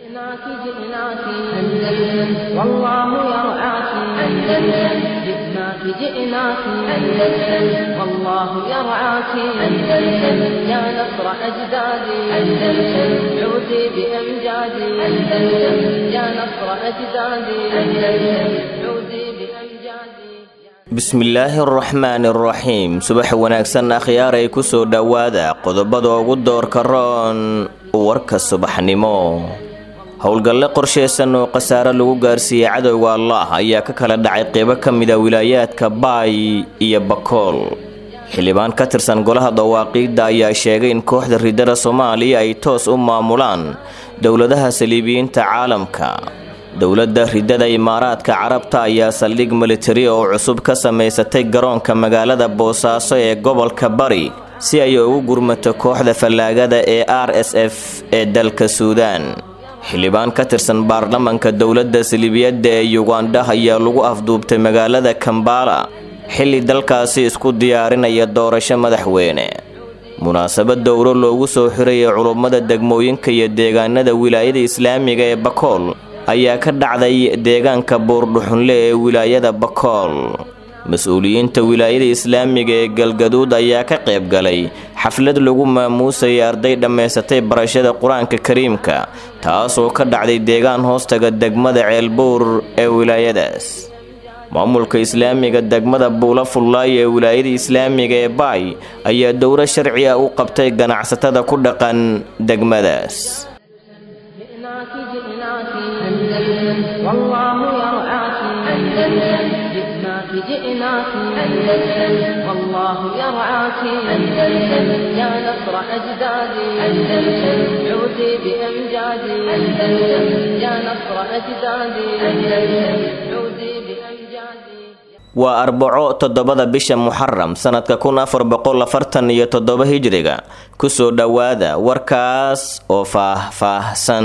جئناك جئناك أندلس والله يرعاك أندلس جئناك جئناك أندلس والله يرعاك أندلس يا نصر أجدادي أندلس عودي بأمجادي أندلس يا نصر أجدادي أندلس عودي بأمجادي bismillaahi araxmaani araxiim subax wanaagsan akhyaaray ku soo dhowaada qodobada ugu doorka roon warka subaxnimo howlgalle qorshaysan oo khasaare lagu gaarsiiyey cadowga allah ayaa ka kala dhacay qeybo ka mida wilaayaadka baay iyo bakool xildhibaan ka tirsan golaha dawaaqiidda ayaa sheegay in kooxda ridada soomaaliya ay toos u maamulaan dowladaha saliibiyiinta caalamka dowladda ridada imaaraadka carabta ayaa saldhig militari oo cusub ka samaysatay garoonka magaalada boosaaso ee gobolka bari si ay ugu gurmato kooxda fallaagada ee r s f ee dalka suudaan xildhibaan ka tirsan baarlamanka dowladda saliibiyadda ee yugandha ayaa lagu afduubtay magaalada kambala xilli dalkaasi isku diyaarinaya doorasho madaxweyne munaasabad dowro loogu soo xirayay culummada degmooyinka iyo deegaanada wilaayada islaamiga ee bakool ayaa ka dhacday deegaanka buurdhuxunle ee wilaayada bakool mas-uuliyiinta wilaayada islaamiga ee galgaduud ayaa ka qayb galay xaflad lagu maamuusayay arday dhammaysatay barashada qur-aanka kariimka taasoo ka dhacday deegaan hoostaga degmada ceelbuur ee wilaayadaas maamulka islaamiga degmada buula fullaay ee wilaayada islaamiga ee baay ayaa dowro sharci ah u qabtay ganacsatada ku dhaqan degmadaas جئناك جئناك أندلس والله يرعاك أندلس جئناك جئناك أندلس والله يرعاك أندلس يا نصر أجدادي أندلس عودي بأمجادي أندلس يا نصر أجدادي أندلس عودي بأمجادي waa arbaco toddobada bisha muxaram sanadka kun afar boqol afartan iyo toddoba hijriga kusoo dhowaada warkaas oo faah-faahsan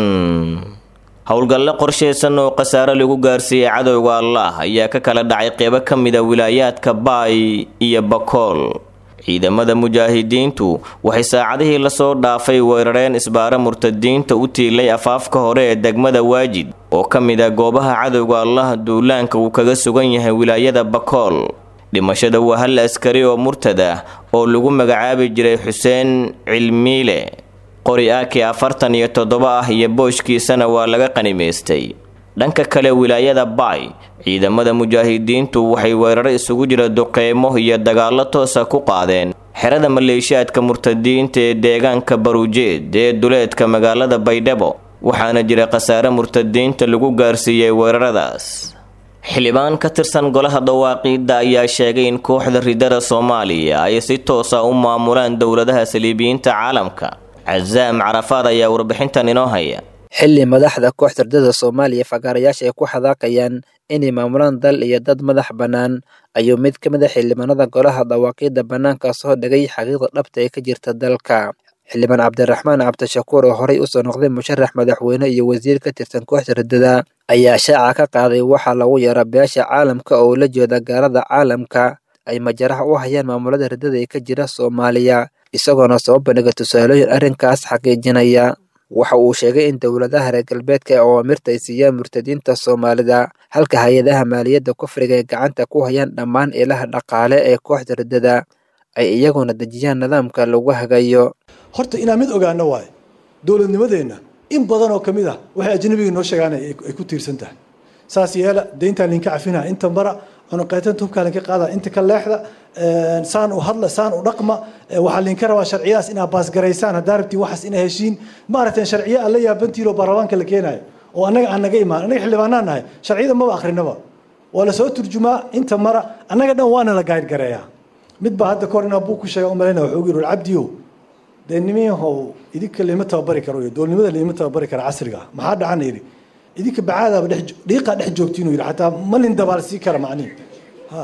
howlgalle qorshaysan oo khasaare lagu gaarsiiyey cadowga allah ayaa ka kala dhacay qeybo ka mida wilaayaadka baay iyo bakool ciidamada mujaahidiintu waxay saacadihii lasoo dhaafay weerareen isbaaro murtadiinta u tiilay afaafka hore ee degmada waajid oo ka mid a goobaha cadowga allah duulaanka uu kaga sugan yahay wilaayada bakool dhimashada waa hal askari oo murtad ah oo lagu magacaabi jiray xuseen cilmiile qori aaki afartan iyo toddoba ah iyo booshkiisana waa laga qanimaystay dhanka kale wilaayada baay ciidamada mujaahidiintu waxay weeraro isugu jira duqeymo iyo dagaallo toosa ku qaadeen xerada maleeshiyaadka murtadiinta ee deegaanka baruujeed ee duleedka magaalada baydhabo waxaana jira khasaare murtadiinta lagu gaarsiiyey weeraradaas xildhibaan ka tirsan golaha dawaaqiidda ayaa sheegay in kooxda ridada soomaaliya ay si toosa u maamulaan dowladaha saliibiyiinta caalamka casaam carafaad ayaa warbixintan inoo haya xilli madaxda kooxda ridada soomaaliya fagaarayaasha ay ku xadaaqayaan inay maamulaan dal iyo dad madax bannaan ayuu mid ka mid a xildhibaanada golaha dawaaqiidda bannaanka soo dhigay xaqiiqda dhabta ee ka jirta dalka xildhibaan cabdiraxmaan cabdishakuur oo horey usoo noqday musharax madaxweyne iyo wasiir ka tirsan kooxda ridada ayaa shaaca ka qaaday waxaa lagu yara beesha caalamka oo la jeeda gaalada caalamka ay majaraha u hayaan maamulada ridada ee ka jira soomaaliya isagoona soo bandhiga tusaalooyin arrinkaas xaqiijinaya waxa uu sheegay in dowladaha reer galbeedka ee awaamirta ay siiyaan murtadiinta soomaalida halka hay-adaha maaliyadda kufriga ay gacanta ku hayaan dhammaan ilaha dhaqaale ee kooxda ridada ay iyaguna dejiyaan nidaamka lagu hagayo horta inaan mid ogaano waayo dowladnimadeenna in badan oo ka mid ah waxay ajnabiga noo sheegaan ay ku tiirsan tahay saas yeela deyntaan linka cafinaha inta mara cunuqaytanta hubkaa linka qaada inta ka leexda saan u hadla saan u dhaqma waxaa linka rabaa sharciyadaas inaad baasgaraysaan haddaa rabtiin waxaas ina heshiin maaragtay sharciyo aan la yaabantiin oo baarlamaanka la keenayo oo annaga aan naga imaan annaga xildhibaanaan nahay sharciyada maba akrinaba waa lasoo turjumaa inta mara annaga dhan waana la gaadgareeyaa mid baa hadda kahor inaa buu ku sheega umalayna wuxuu yiri cabdiyo dee nimiyahow idinka lama tababari karo iyo doolnimada lama tababari kara casriga ah maxaa dhacana yidhi idinka bacaadaaba dhex dhiiqaa dhex joogtiin yidhi xataa malin dabaal sii kara macnihi ha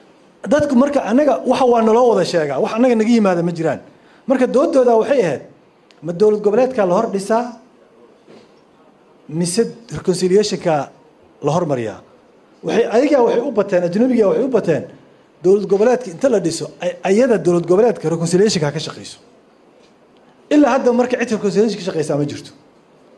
dadku marka annaga waxa waa naloo wada sheegaa wax annaga naga yimaada ma jiraan marka doodooda waxay ahayd ma dowlad goboleedka la hor dhisaa mise reconciliationka la hormariyaa waxay ayagaa waxay u bateen ajnabiga waxay u bateen dowlad goboleedka inta la dhiso ayada dowlad goboleedka reconciliationka ka shaqeyso ilaa hadda marka cid reconciliation ka shaqeysaa ma jirto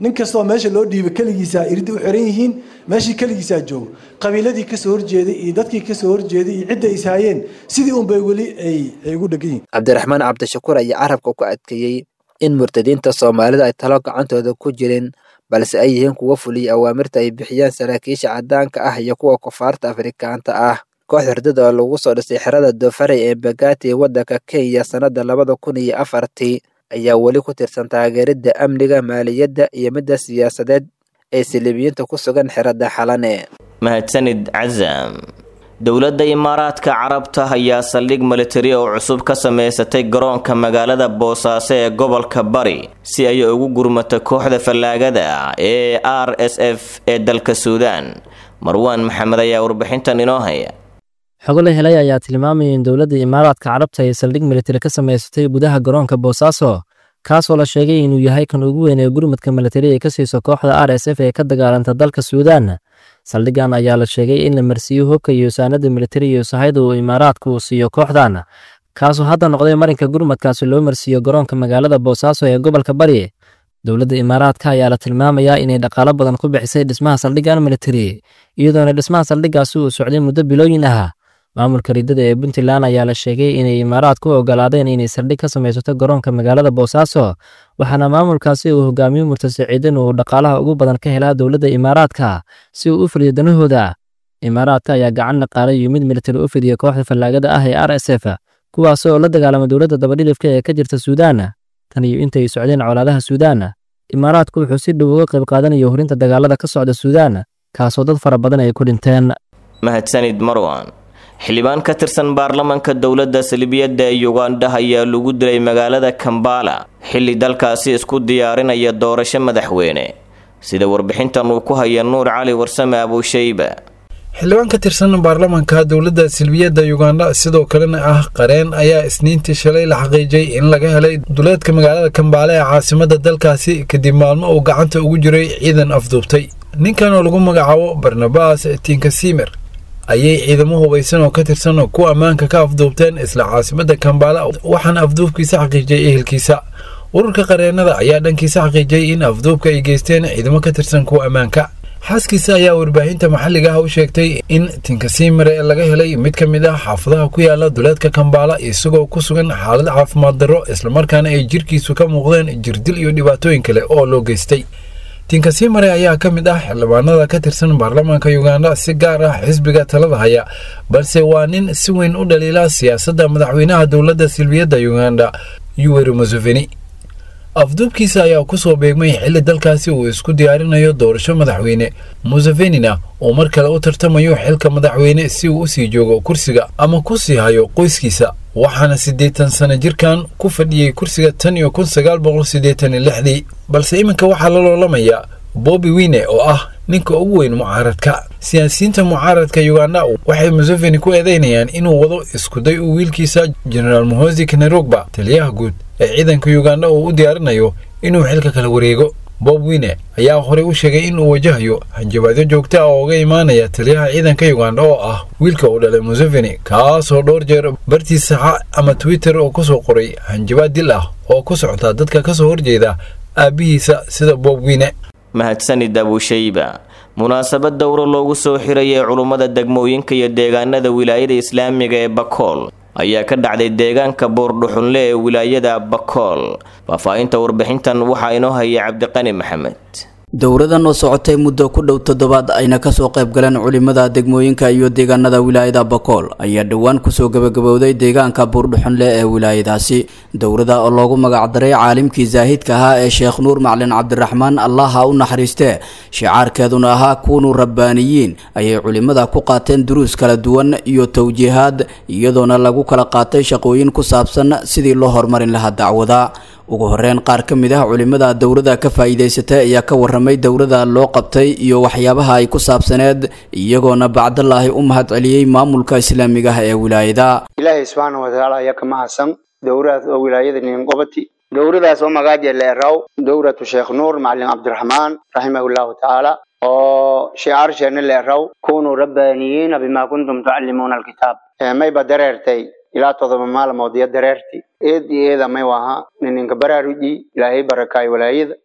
nin kastoo meesha loo dhiiba keligiisaa iridda u xiran yihiin meeshii keligiisaa joogo qabiiladii kasoo horjeeday iyo dadkii kasoo horjeeday iyo cidda ishaayeen sidii unbay weli ay ay ugu dhegan yihiin cabdiraxmaan cabdishakuur ayaa carabka ku adkeeyey in murtadiinta soomaalida ay talo gacantooda ku jirin balse ay yihiin kuwa fuliya awaamirta ay bixiyaan saraakiisha caddaanka ah iyo kuwa kufaarta afrikaanta ah koox hurdada oo lagu soo dhisay xerada doofare ee bagati ee waddanka kenya sannada labada kun iyo afartii ayaa weli ku tirsan taageeridda amniga maaliyadda iyo midda siyaasadeed ee silibiyiinta ku sugan xerada xalane mahadsanid casam dowladda imaaraadka carabta ayaa saldhig militari oo cusub ka samaysatay garoonka magaalada boosaaso ee gobolka bari si ay ugu gurmato kooxda fallaagada ee r s f ee dalka suudaan marwaan maxamed ayaa warbixintan inoo haya xogo la helay ayaa tilmaamaya in dowladda imaaraadka carabta ay saldhig militari ka samaysatay gudaha garoonka boosaaso kaasoo la sheegay inuu yahay kan ugu weyn ee gurmadka militari ay ka siiso kooxda r s f ee ka dagaalanta dalka suudaan saldhigan ayaa la sheegay in la marsiiyo hubka iyo saanada militari iyo sahayda uu imaaraadka uu siiyo kooxdan kaasoo hadda noqday marinka gurmadkaasi loo marsiiyo garoonka magaalada boosaaso ee gobolka bari dowladda imaaraadka ayaa la tilmaamayaa inay dhaqaalo badan ku bixisay dhismaha saldhigan militari iyadoona dhismaha saldhigaasi uu socday muddo bilooyin ah maamulka riddada ee puntland ayaa la sheegay inay imaaraadku u ogolaadeen inay saldhig ka samaysato garoonka magaalada boosaaso waxaana maamulkaasi uu hogaamiyo murtasaciidan uu dhaqaalaha ugu badan ka helaa dowladda imaaraadka si uu u fuliyo danahooda imaaraadka ayaa gacan dhaqaale iyo mid militari u fidiya kooxda fallaagada ah ee r s f kuwaas oo la dagaalama dowladda dabadhilifka ee ka jirta suudaan tan iyo intay socdeen colaadaha suudaan imaaraadku wuxuu si dhow uga qayb qaadanayo horinta dagaalada ka socda suudaan kaasoo dad fara badan ay ku dhinteen mahadsanid marwan xildhibaan ka tirsan baarlamanka dowladda salibiyadda ee yugandha ayaa lagu dilay magaalada kambala xilli dalkaasi isku diyaarinaya doorasho madaxweyne sida warbixintan uu ku haya nuur cali warsame abuushayba xildhibaan ka tirsan baarlamanka dowladda silbiyadda yugandha sidoo kalena ah qareen ayaa isniintii shalay la xaqiijiyey in laga helay duleedka magaalada kambaale ee caasimadda dalkaasi kadib maalmo uu gacanta ugu jiray ciidan afduubtay ninkan oo lagu magacaabo barnabas tinkasimer ayay ciidamo hubaysan oo ka tirsan kuwa ammaanka ka afduubteen isla caasimadda kambaala waxaana afduubkiisa xaqiijiyey ehelkiisa ururka qareennada ayaa dhankiisa xaqiijiyey in afduubka ay geysteen ciidamo ka tirsan kuwa ammaanka xaaskiisa ayaa warbaahinta maxalliga ah u sheegtay in tinkasimare laga helay mid ka mid ah xaafadaha ku yaala duleedka kambaala isagoo ku sugan xaalad caafimaad darro islamarkaana ay jirkiisu ka muuqdeen jirdil iyo dhibaatooyin kale oo loo geystay tinkasimare ayaa ka mid ah xildhibaanada ka tirsan baarlamaanka yuganda si gaar ah xisbiga talada haya balse waa nin si weyn u dhaliila siyaasadda madaxweynaha dowladda silbiyadda yuganda yuweri museveni afduubkiisa ayaa kusoo beegmay xilli dalkaasi uu isku diyaarinayo doorasho madaxweyne musevenina uu mar kale u tartamayo xilka madaxweyne si uu usii joogo kursiga ama ku sii hayo qoyskiisa waxaana siddeetan sano jirkan ku fadhiyey kursiga tan iyo kun sagaal boqol siddeetan iyo lixdii balse iminka waxaa la loolamayaa bobbi wine oo ah ninka ugu weyn mucaaradka siyaasiyiinta mucaaradka yuganda waxay museveni ku eedeynayaan inuu wado iskuday uu wiilkiisa genaraal mohosi kanerogba taliyaha guud ee ciidanka yuganda uu u diyaarinayo inuu xilka kala wareego bob wine ayaa horey u sheegay in uu wajahayo hanjabaadyo joogta ah oo uga imaanaya taliyaha ciidanka yuganda oo ah wiilka uu dhalay museveni kaasoo dhowr jeer bartii saxa ama twitter oo kusoo qoray hanjabaad dil ah oo ku socota dadka kasoo horjeeda aabbihiisa sida bob wine mahadsanid abuushayba munaasabad dowro loogu soo xirayay culummada degmooyinka iyo deegaanada wilaayada islaamiga ee bakool ayaa ka dhacday deegaanka buurdhuxunle ee wilaayada bakool faahfaahinta warbixintan waxaa inoo haya cabdiqani maxamed dowradan oo socotay muddo ku dhow toddobaad ayna kasoo qayb galeen culimada degmooyinka iyo deegaanada wilaayada bakool ayaa dhowaan kusoo gabagabowday deegaanka buurdhuxunle ee wilaayadaasi dowrada oo loogu magacdaray caalimkii zaahidka ahaa ee sheekh nuur maclin cabdiraxmaan allaha u naxariistee shicaarkeeduna ahaa kuunu rabbaaniyiin ayay culimada ku qaateen duruus kala duwan iyo towjiihaad iyadoona lagu kala qaatay shaqooyin ku saabsan sidii loo horumarin lahaa dacwada ugu horeyn qaar ka mid ah culimada dowrada ka faa'iidaysatay ayaa ka warramay dowrada loo qabtay iyo waxyaabaha ay ku saabsaneed iyagoona bacdalaahi u mahad celiyey maamulka islaamiga ah ee wilaayada ilaahay subxaana watacaala ayaa ka mahadsan dowradaas oo wilaayada ninqobati dowradaas oo magaaja leeraw dowratu sheekh nuur macalin cabdiraxmaan raximahullahu tacaala oo shicaarsheenna leeraw kunuu rabbaaniyiina bima kuntum tucallimuuna alkitaab mayba dareertay ilaa todoba maalmood iyo dareerti eed iyo eeda may waha nininka baraaruji ilaahay barakaay walaayada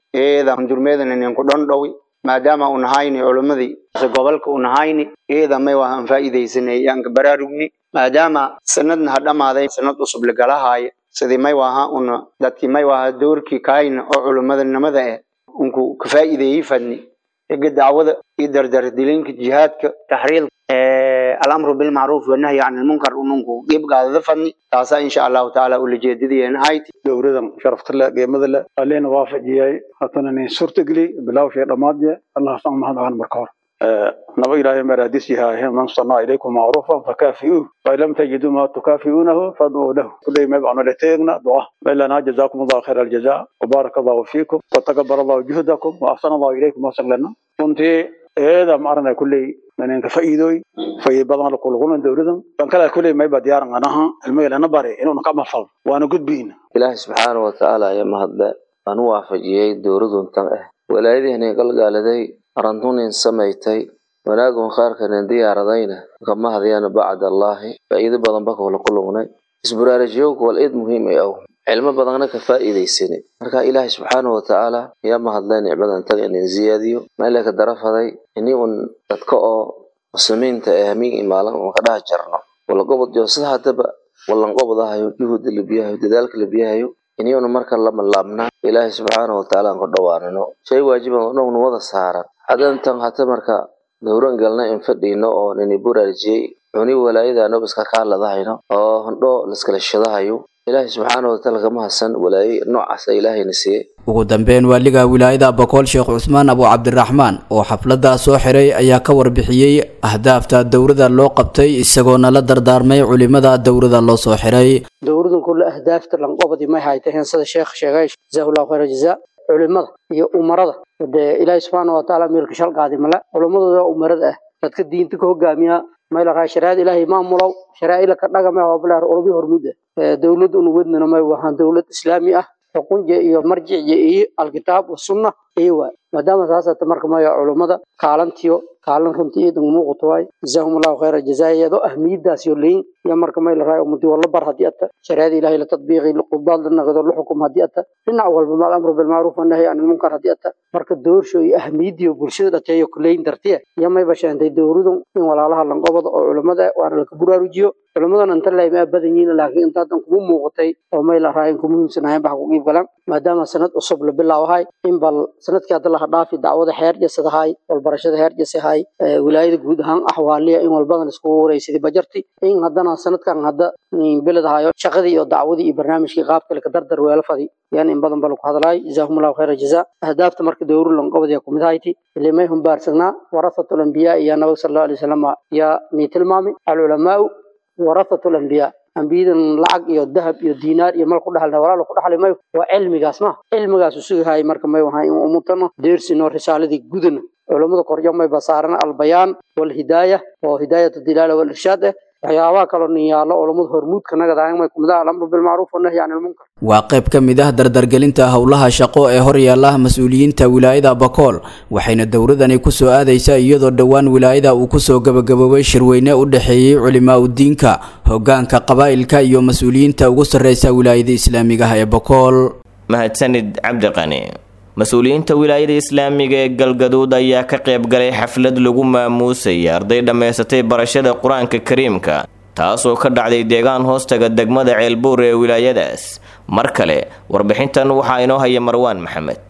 eeda hundurmeedana ninku dhandhowi maadaama u nahayni culimmadii ase gobolka u nahayni eeda may waa aan faa'iidaysanay yaanka baraarugni maadaama sanadna ha dhammaaday sanad cusub lagalahaaya sidii may waaha una dadkii may waaha doorkii kaayna oo culimmadanimada eh unku ka faa'iideeyey fadni ega dacwada iyo dardardilinka jihaadka taxriid alamru bilmacruuf wanahyi can ilmunkar ununku dhibgaadada fadni taasaa insha allahu tacaala ulajeedadayeena hayti dowladan sharafta leh qiimada leh alina waafajiyay hatana nin suurtageli bilawshay dhammaadye allah san mahad aan marka hore naba ilaahay maraadis yahay man sanaa ilaykum macruufan fakaafi'uuh fain lam tajiduu ma tukaafi'uunahu fadcuu lahu kulay may baanu leteegna duca maylana jazakum allahu khayra aljaza wabaaraka allahu fiikum watakabar allahu juhdakum wa ahsana allahu ilaykum wasaglana runtii eeda maarana kulley nanenka fa'iidooy fa'iid badan la kuluguna dowladan ban kala kulley mayba diyaaran anaha ilmaylana bare inuuna ka mafal waana gudbiina ilaahi subxaana wa tacaala ayaa mahadle aan u waafajiyey dowladuntan ah walaayadihiinay galgaaladay arantunin samaysay wanaagun khaarkanin diyaaradayna kama hadyaana bacd allaahi faa'iido badan ba kula kulugnay isbaraarajiyowka wal eed muhiim ay aw cilmo badanna ka faa'iidaysani marka ilaahay subxaana wa tacaala ayaa mahadlay nicmadan taga inin ziyaadiyo meeleka darafaday ini un dadka oo muslimiinta ee hamiin imaalan un ka dhaha jarno walagobod jo sida haddaba wallanqobdahayo juhudda labiyahayo dadaalka labiyahayo iniyuna marka lama laabnaa ilaahay subxaana wa tacaala aan ka dhawaanino shay waajiban dhowna wada saaran hadantan hata marka dowran galna in fadhiino oo nini buraarjiyey cuni walaayadaanob iska kaaladahayno oo hondho liskala shadahayo ilaahay subxaana wa tacaala kama hasan walaaye noocaasa ilaahayna siiyey ugu dambeyn waaliga wilaayada bakool sheekh cusmaan abu cabdiraxmaan oo xafladdaa soo xiray ayaa ka warbixiyey ahdaafta dowrada loo qabtay isagoona la dardaarmay culimada dowrada loo soo xiray dowradan kulle ahdaafta lanqobadi may haytaheen sida sheekh sheegay jazaahullahu khayra jazaa culimada iyo umarada dee ilaahay subxaana wa tacaala meelka shalqaadi male culimadooda umarada ah dadka diinta ka hogaamiya mayla raa shariicada ilaahay maamulow sharaa'ila ka dhagame hoobilaar olobi hormuda dowlad unu wadnana may wahaan dowlad islaami ah xukunja iyo marjiciya iyo alkitaab wasunna iyo waay maadaama saasata marka maya culummada kaalantiyo kaalan runtii iyo dangumuuqato waay jazaahum allahu khayra jazaayado ahmiyadaas yo leyin iyo marka may la raayo ummadii wala bar haddii ata shariicada ilahay la tadbiiqi qudaad la naqdo la xukum haddii ata dhinac walba maal amru bilmacruuf wanahyi can ilmunkar haddii ata marka doorsho iyo ahmiyadiyo bulshada dhateeyo kuleyin dartiya iyo may basheentay dowladun in walaalaha lanqobada oo culummada waana laka buraarujiyo culimmadan inta laymaa badan yihiin laakiin inta haddan kugu muuqatay oo may la raayin ku muhiimsanahayn baxa ku qiib galaan maadaama sanad cusub la bilaawahay in bal sanadkii hadda laha dhaafi dacwada heer jasadahay walbarashada heer jasahay wilaayada guud ahaan axwaaliya in walbadan iskugu waraysaday bajarti in haddana sanadkan hadda biladahayo shaqadii iyo dacwadii iyo barnaamijkii qaabka laka dardar weela fadi yan in badan bala ku hadlaay jazaahum allahu khayra jazaa ahdaafta marka dowru lanqobadiya kumid hayti ilimay humbaarsagnaa warasatul anbiyaa iyo nabig sal allahu alay wasalam yaa nii tilmaami alculamaau warathatu lambiyaa ambiyadan lacag iyo dahab iyo diinaar iyo mal ku dhahalna walaalo ku dhaxli mayo waa cilmigaas ma cilmigaas usugahay marka may wahay in umutano deersino risaaladii gudana culammada koryo may basaaran albayaan walhidaaya oo hidaayatu dilaala walirshaad eh waxyaabaha kaloo nin yaallo culammada hormuudka nagadahay may kumida alamru bilmacruuf wanahyi can ilmunkar waa qayb ka mid ah dardargelinta howlaha shaqo ee hor yaalla mas-uuliyiinta wilaayada bakool waxayna dowradani ku soo aadaysaa iyadoo dhowaan wilaayada uu kusoo gabagaboobay shirweyne u dhexeeyey culimaa udiinka hoggaanka qabaa'ilka iyo mas-uuliyiinta ugu sarreysa wilaayada islaamiga ah ee bakool mahadsanid cabdiqani mas-uuliyiinta wilaayada islaamiga ee galgaduud ayaa ka qayb galay xaflad lagu maamuusaya arday dhammaysatay barashada qur-aanka kariimka taasoo ka dhacday deegaan hoostaga degmada ceelbuur ee wilaayadaas mar kale warbixintan waxaa inoo haya marwaan maxamed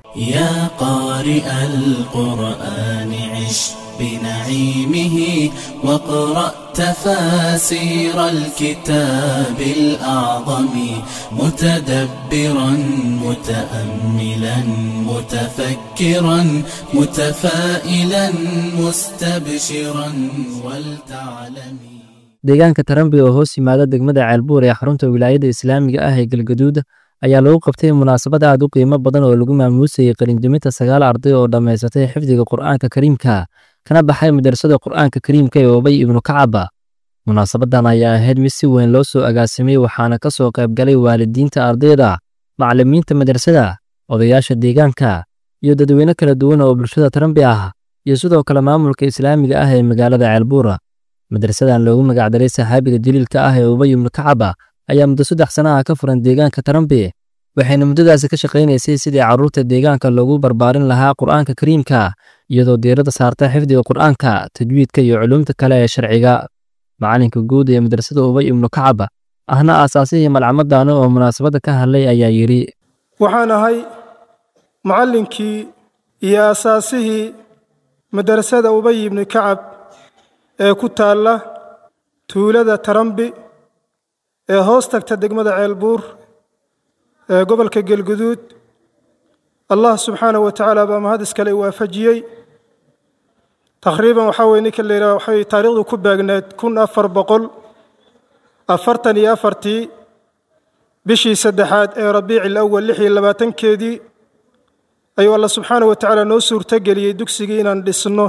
يا قارئ القرآن عش بنعيمه واقرأ تفاسير الكتاب الأعظم متدبرا متأملا متفكرا متفائلا مستبشرا ولتعلمي deegaanka tarambi oo hoos yimaada degmada ceelbuur ee xarunta wilaayada islaamiga ah ee galgaduud ayaa lagu qabtay munaasabad aad u qiimo badan oo lagu maamuusayay qalindiminta sagaal arday oo dhammaysatay xifdiga qur'aanka kariimka kana baxay madrasada qur'aanka kariimka ee obay ibnu kacaba munaasabadan ayaa ahayd mid si weyn loo soo agaasimay waxaana ka soo qayb galay waalidiinta ardayda macallimiinta madrasada odayaasha deegaanka iyo dadweyne kala duwan oo bulshada tarambi ah iyo sidoo kale maamulka islaamiga ah ee magaalada ceelbuura madrasadan loogu magacdaray saxaabiga jaliilka ah ee ubay ibnu kacaba ayaa muddo saddex sana ah ka furan deegaanka tarambi waxayna muddadaasi ka shaqaynaysay sidii carruurta deegaanka loogu barbaarin lahaa qur'aanka kariimka iyadoo diiradda saarta xifdiga qur'aanka tajwiidka iyo culuumta kale ee sharciga macalinka guud ee madrasada ubay ibnu kacab ahna aasaasihii malcamadaana oo munaasabadda ka hadlay ayaa yidhi waxaan ahay macallinkii iyo aasaasihii madrasada ubay ibni kacab ee ku taalla tuulada tarambi ee hoos tagta degmada ceelbuur ee gobolka gelguduud allah subxaanahu wa tacaala baa mahad iskale waafajiyey taqriiban waxaa weye ninka la yidhaha waxay taariikhdu ku baagneed kun afar boqol afartan iyo afartii bishii saddexaad ee rabiici alawal lix iyo labaatankeedii ayuu alla subxaanahu wa tacaala noo suurtogeliyey dugsigii inaan dhisno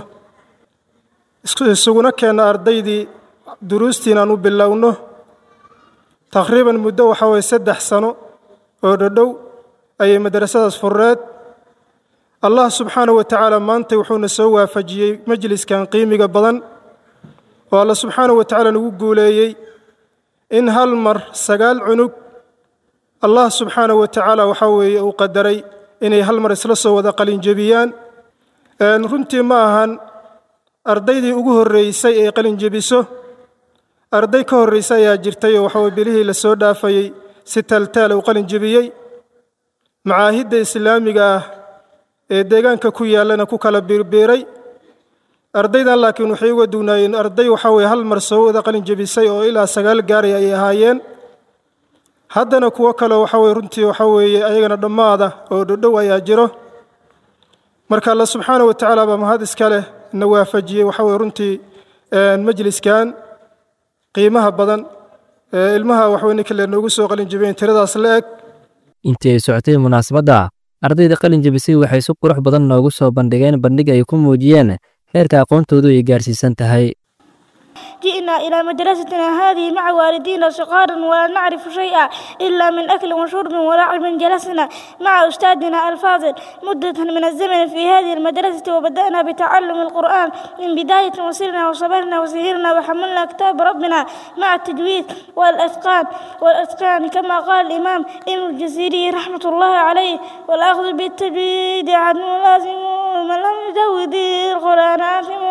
isuguna keenno ardaydii duruustii inaan u bilowno taqriiban muddo waxaa weye saddex sano oo dhodhow ayay madrasadaas fureed allah subxaanahu wa tacaala maanta wuxuuna soo waafajiyey majliskan qiimiga badan oo alla subxaanahu wa tacaala nagu guuleeyey in hal mar sagaal cunug allah subxaanahu wa tacaala waxaa weeye uu qadaray inay hal mar isla soo wada qalinjebiyaan runtii ma ahan ardaydii ugu horreysay ee qalinjebiso arday ka horreysa ayaa jirtay oo waxaweye bilihii la soo dhaafayey si taaltaala u qalinjebiyey macaahidda islaamiga ah ee deegaanka ku yaallana ku kala biirbiiray ardaydan laakiin waxay uga dugnaayeen arday waxaa weye hal mar soo wada qalin jebisay oo ilaa sagaal gaaray ayay ahaayeen haddana kuwo kale waxa weye runtii waxaa weeye ayagana dhammaada oo dhodhow ayaa jiro marka alla subxaana wa tacaala baa mahad iska leh na waafajiyey waxaa weye runtii majliskan qiimaha badan ee ilmaha waxweye ninka le noogu soo qalin jebiyeen tiradaas la eg intii ay socotay munaasabadda ardayda qalin jebisay waxay si qurux badan noogu soo bandhigeen bandhig ay ku muujiyeen heerka aqoontoodu ay gaarsiisan tahay جئنا إلى مدرستنا هذه مع والدينا صغارا ولا نعرف شيئا إلا من أكل وشرب ولعب جلسنا مع أستاذنا الفاضل مدة من الزمن في هذه المدرسة وبدأنا بتعلم القرآن من بداية وسرنا وصبرنا وسهرنا وحملنا كتاب ربنا مع التجويد والأتقان والأتقان كما قال الإمام ابن الجزيري رحمة الله عليه والأخذ بالتجويد عنه لازم ومن لم يجود القرآن آثم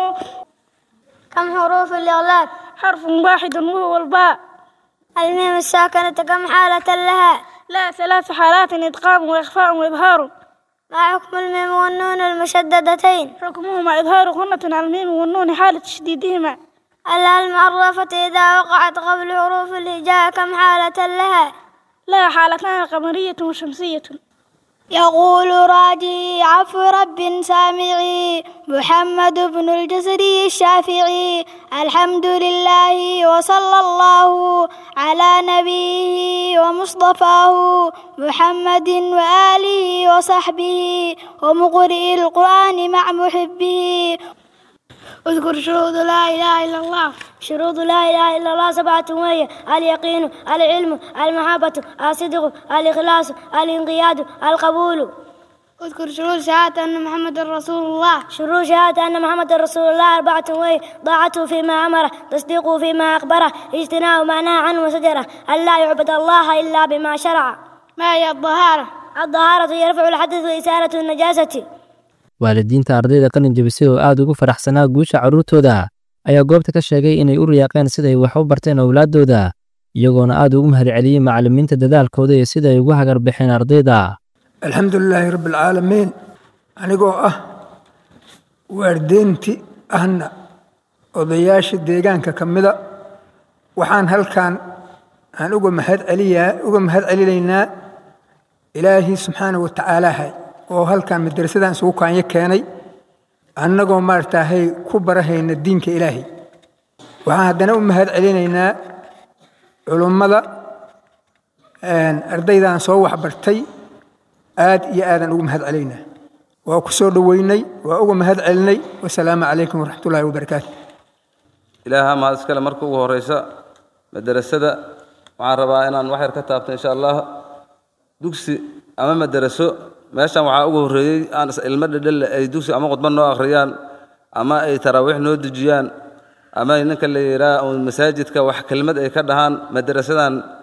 كم حروف الإغلاب حرف واحد وهو الباء الميم الساكنة كم حالة لها لا ثلاث حالات إدغام وإخفاء وإظهار ما حكم الميم والنون المشددتين حكمهما إظهار غنة على الميم والنون حالة تشديدهما المعرفة إذا وقعت قبل حروف الهجاء كم حالة لها لا حالتان قمرية وشمسية يقول راجي عفو رب سامعي محمد بن الجزري الشافعي الحمد لله وصلى الله على نبيه ومصطفاه محمد وآله وصحبه ومقرئ القرآن مع محبه اذكر شروط لا إله إلا الله شروط لا إله إلا الله سبعة وهي اليقين العلم المحبة الصدق الإخلاص الانقياد القبول اذكر شروط شهادة أن محمد رسول الله شروط شهادة أن محمد رسول الله أربعة وهي طاعته فيما أمره تصديقه فيما أخبره اجتناب ما نهى عنه وزجره أن لا يعبد الله إلا بما شرع ما هي الطهارة الطهارة يرفع الحدث وإزالة النجاسة waalidiinta ardayda qalin jebisay oo aad ugu faraxsanaa guusha carruurtooda ayaa goobta ka sheegay inay u riyaaqeen siday wax u barteen owlaaddooda iyagoona aad ugu mahadceliyey macallimiinta dadaalkooda iyo sida ay ugu hagar baxeen ardayda alxamdulilaahi rabbialcaalamiin anigoo ah waardeynti ahna odayaasha deegaanka ka mida waxaan halkan aan uga mahad celiyaa uga mahad celinaynaa ilaahii subxaana wa tacaalahay oo halkan madrasadan isugu kaanyo keenay annagoo maaragtaahay ku barahayna diinka ilaahay waxaan haddana u mahad celinaynaa culummada ardaydan soo waxbartay aad iyo aadaan ugu mahad celaynaa waa ku soo dhoweynay waa uga mahad celinay wasalaamu calaykum waraxmatullaahi wabarakaatu ilaaha mahad iskale marka ugu horeysa madarasada waxaan rabaa inaan wax yar ka taabto insha allah dugsi ama madaraso meeshan waxaa ugu horreeyey aan ilmo dhedhelle ay dugsi ama khudbad noo akhriyaan ama ay taraawiix noo dejiyaan ama ninka la yidhaah masaajidka wax kelmad ay ka dhahaan madarasadan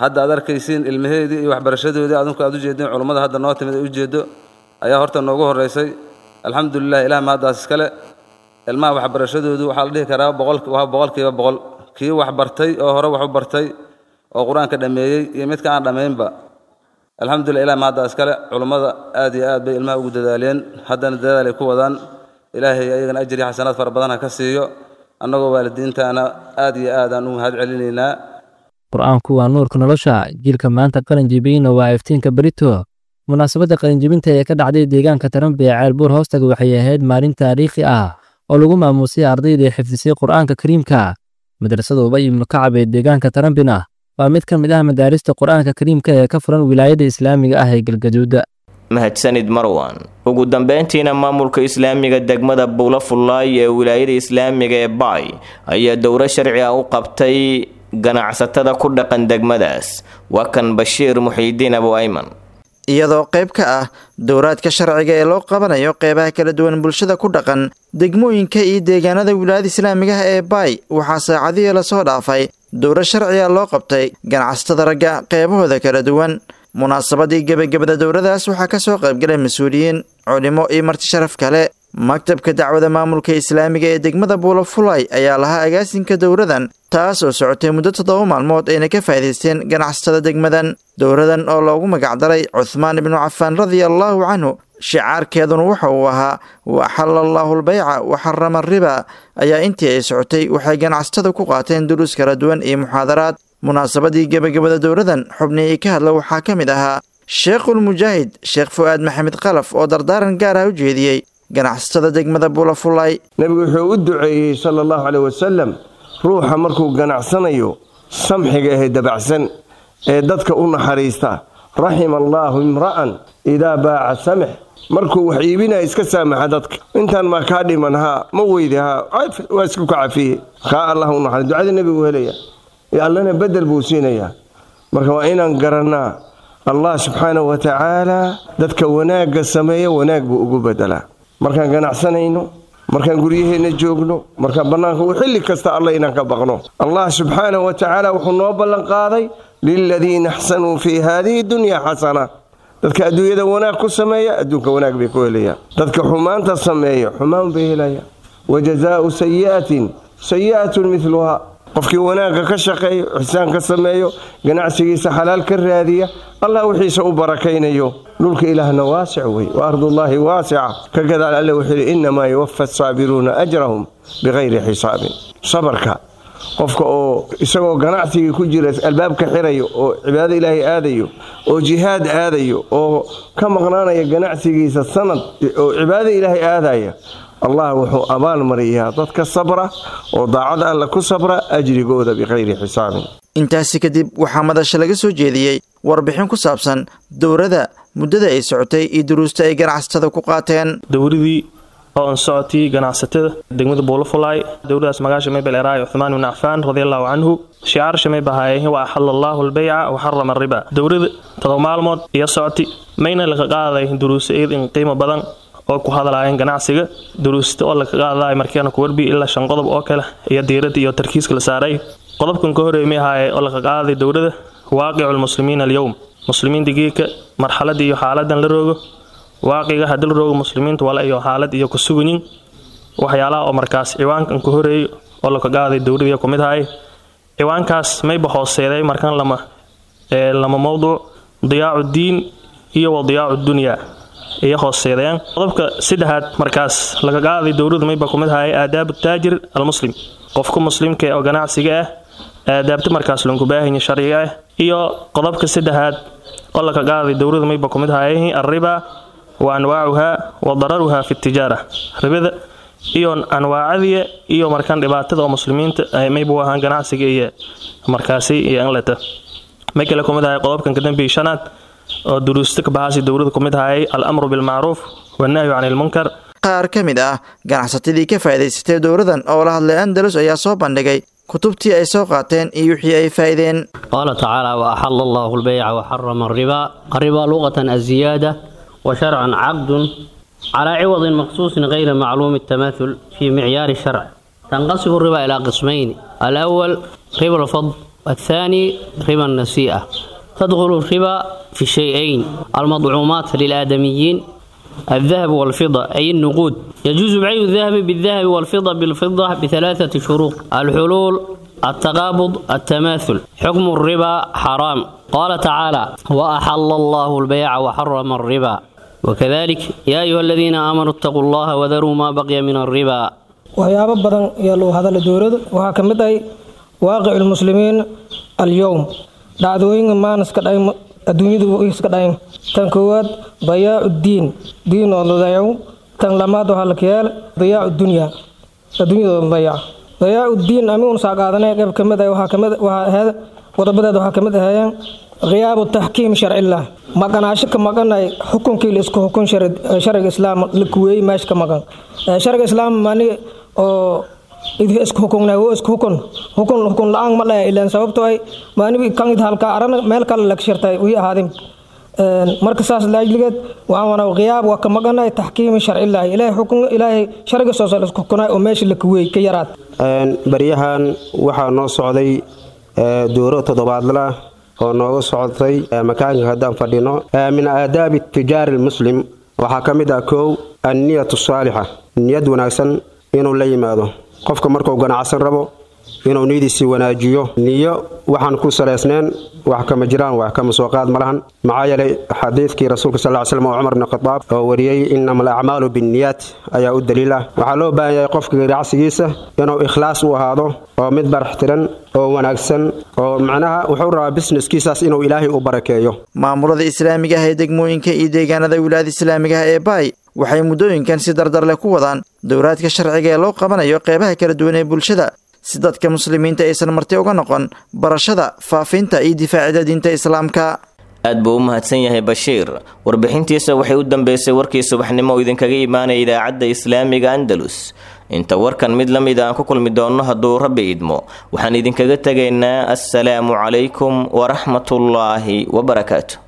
hadda aad arkaysiin ilmaheedii iyo waxbarashadoodii adinku aad ujeedeen culummada hadda noo timid ay ujeedo ayaa horta noogu horreysay alxamdulilah ilaah mahaddaas iskale ilmaha waxbarashadoodu waxaa la dhihi karaa boqol waa boqolkiiba boqol kii wax bartay oo hore wax u bartay oo qur-aanka dhammeeyey iyo midka aan dhammaynba alxamdulilah ilah mahaddaa iskale culummada aad iyo aad bay ilmaha ugu dadaaleen haddana dadaal ay ku wadaan ilaahay ayagana ajri xasanaad fara badan ha ka siiyo annagoo waalidiintaana aad iyo aad aan u mahad celinaynaa qur-aanku waa nuurka nolosha jiilka maanta qalinjibiyeyna waa iftiinka berito munaasabadda qalinjibinta ee ka dhacday deegaanka taranbe ee ceelbuur hoostaga waxay ahayd maalin taariikhi ah oo lagu maamuusay ardayda ee xifdisay qur-aanka kariimka madrasada ubay ibnu kacab ee deegaanka tarambina waa mid ka mid ah madaarista qur-aanka kariimka ee ka furan wilaayada islaamiga ah ee galgaduuda mahadsanid marwan ugu dambeyntiina maamulka islaamiga degmada buula fullaay ee wilaayada islaamiga ee baay ayaa dowro sharci ah u qabtay ganacsatada ku dhaqan degmadaas waa kan bashiir muxiidiin abu ayman iyadoo qayb ka ah dowraadka sharciga ee loo qabanayo qeybaha kala duwan bulshada ku dhaqan degmooyinka iyo deegaanada wilaayada islaamigaha ee baay waxaa saacadihii lasoo dhaafay dowro sharciga loo qabtay ganacsatada ragga qeybahooda kala duwan munaasabadii gebagabada dowradaas waxaa ka soo qaybgalay mas-uuliyiin culimo iyo marti sharaf kale maktabka dacwada maamulka islaamiga ee degmada buulafulay ayaa lahaa agaasinka dowradan taas oo socotay muddo toddoba maalmood ayna ka faa'iidaysteen ganacsatada degmadan dowradan oo loogu magacdaray cuthmaan ibnu cafaan radia allaahu canhu shicaarkeeduna waxa uu ahaa wa axalla allaahu albayca wa xarama ariba ayaa intii ay socotay waxay ganacsatada ku qaateen duruus kala duwan iyo muxaadaraad munaasabadii gebagabada dowradan xubnihii ka hadla waxaa ka mid ahaa sheekhulmujaahid sheekh fu'aad maxamed qalaf oo dardaaran gaar ah u jeediyey ganacsatada degmada buulafulay nebigu wuxuu u duceeyey sala allahu caleyh wasalam ruuxa markuu ganacsanayo samxiga ahee dabacsan ee dadka u naxariista raxima allaahu imra'an idaa baaca samix markuu wax iibinaya iska saamaxa dadka intaan maa kaa dhiman haa ma weyde haa waa isku ka cafiye kaa allah u naxariis ducada nebigu helaya allana bedel buu siinayaa marka waa inaan garannaa allah subxaanahu wa tacaala dadka wanaagga sameeya wanaag buu ugu bedelaa markaan ganacsanayno markaan guryaheenna joogno markaan bannaanka u xilli kasta alla inaan ka baqno allah subxaanahu wa tacaala wuxuu noo ballanqaaday liladiina axsanuu fii haadihi dunya xasana dadka adduunyada wanaag ku sameeya adduunka wanaag bay ku helayaan dadka xumaanta sameeya xumaan bay helayaan wa jazaau sayi'atin sayi'atun midluhaa qofkii wanaagga ka shaqeeyo ixsaan ka sameeyo ganacsigiisa xalaal ka raadiya allah wixiisa u barakaynayo dhulka ilaahna waasic wey wa ardullaahi waasica ka gadaal alle wuxuu yidhi innamaa yuwafa asaabiruuna ajrahum bikayri xisaabin sabarka qofka oo isagoo ganacsigii ku jira albaabka xirayo oo cibaado ilaahay aadayo oo jihaad aadayo oo ka maqnaanaya ganacsigiisa sanad oo cibaado ilaahay aadaya allah wuxuu abaal mariyaa dadka sabra oo daacada alla ku sabra ajrigooda bikayri xisaabin intaasi kadib waxaa madasha laga soo jeediyey warbixin ku saabsan dowrada muddada ay socotay iyo duruusta ay ganacsatada ku qaateen dowradii oo an socotii ganacsatada degmada buulafulaay dowladaas magaasha maybel eraay cuthmaan ibn cafaan radiallahu canhu shicaar shamay bahaayeen wa axala allaahu albayca wa xarama ariba dowlada todoba maalmood iyo socoti mayna laga qaaday duruusa iyad in qiimo badan oo ku hadlaayeen ganacsiga duruusta oo laga qaadaay markeena kuwarbi ilaa shan qodob oo kale iyo diirada iyo tarkiiska la saaray qodobkan ka horeeyay ahaaye oo laga qaaday dowlada waaqicu lmuslimiina alyowm muslimiinta geeka marxaladii iyo xaaladan la roogo waaqiga haddii la roogo muslimiinta wala iyo xaalad iyo kusuganyin waxyaalaha oo markaas ciwaankan ka horeeyay oo laga qaaday dowladii ku mid ahay ciwaankaas mayba hooseeday markan lama lama mowduuc diyaacu diin iyo wa diyaacu dunyaa iyo hooseedayaan qodobka saddexaad markaas laga qaaday dowladu mayba ku mid ahay aadaabu taajir almuslim qofka muslimka oo ganacsiga ah aadaabta markaas lanku baahanya sharciga ah iyo qodobka saddexaad oo laga qaaday dowladu mayba ku mid ahay arriba wa anwaacuha wa dararuha fi tijaara ribada iyo anwaacadiya iyo markaan dhibaatada oo muslimiinta mayba u ahaan ganacsiga iyo markaasi iyo anleta may kale ku mid ahay qodobkan kadambeeyay shanaad oo duruusta ka baxaasi dowlada ku mid ahayay al-amru bilmacruuf wannahyu can ilmunkar qaar ka mid ah ganacsatadii ka faa'iidaysatay dowladan oo la hadlay andalus ayaa soo bandhigay kutubtii ay soo qaateen iyo wixii ay faa'iideen qaala tacaala wa axala allahu albayca wa xarama arriba arriba luqatan aziyaada wa sharcan caqdun calaa ciwadin maqsuusin gayri macluumi الtamaathul fii micyaari sharc tanqasibu riba ilaa qismayni alawal riba alfadl والثاني ربا النسيئة تدخل الربا في شيئين المطعومات للآدميين الذهب والفضة أي النقود يجوز بيع الذهب بالذهب والفضة بالفضة بثلاثة شروط الحلول التقابض التماثل حكم الربا حرام قال تعالى وأحل الله البيع وحرم الربا وكذلك يا أيها الذين آمنوا اتقوا الله وذروا ما بقي من الربا waxyaabo badan ayaa loo hadala dowlada waxaa ka mid ah waaqic lmuslimiin alyowm dhacdooyinka maan iska dhayn adduunyadu iska dhayn tan koowaad dayaacu diin diin oo la dayaco tan lamaad waxaa la kayaal dayaacu dunya adduunyada oo la dayaco dayaacu diin ami un saa qaadanay qayb ka mid ah waxaa kamid waxaa ahayd qodobadeed waxaa kamid ahaayeen khiyaabu taxkiim sharcilah maqanaasho ka maqanay xukunkii la isku xukun shariga islaam la kuweeyey meesha ka maqan shariga islaam mani oo idhi isku xukunna wo isku xukun xukun xukun la-aan ma dhaya ilaan sababtoo ay maanibi kan id halka arana meel kale laga shirtay wii ahaadin marka saas laajligeed waxaan wana khiyaab waa ka maqanay taxkiimi sharcilahi ilaahay xukun ilaahay shariga soo sal isku xukunay oo meesha la kuweeyey ka yaraad baryahan waxaa noo socday dooro toddobaadla oo nooga socotay makaanka haddaan fadhino min aadaabi tijaari lmuslim waxaa ka mid ah kow anniyatu saalixa niyad wanaagsan inuu la yimaado qofka markuu ganacsan rabo inuu niyadiisii wanaajiyo niyo waxaan ku salaysneen wax kama jiraan wax kama soo qaad ma lahan maxaa yeelay xadiidkii rasuulka sal ly slam oo cumar bni khadaab oo wariyey inama alacmaalu binniyaat ayaa u daliil ah waxaa loo baahan yahay qofka ganacsigiisa inuu ikhlaas u ahaado oo mid baraxtiran oo wanaagsan oo macnaha wuxuu rabaa bisneskiisaas inuu ilaahay u barakeeyo maamulada islaamiga ah ee degmooyinka iyo deegaanada wilaayada islaamiga ah ee baay waxay muddooyinkan si dardar leh ku wadaan dowraadka sharciga ee loo qabanayo qeybaha kala duwan ee bulshada si dadka muslimiinta aysan marti uga noqon barashada faafinta iyo difaacida diinta islaamka aad buu u mahadsan yahay bashiir warbixintiisa waxay u dambeysay warkii subaxnimo oo idinkaga imaanaya idaacadda islaamiga andalus inta warkan mid la mid aan ku kulmi doonno hadduu rabbi idmo waxaan idinkaga tegaynaa assalaamu calaykum waraxmatullaahi wabarakaatu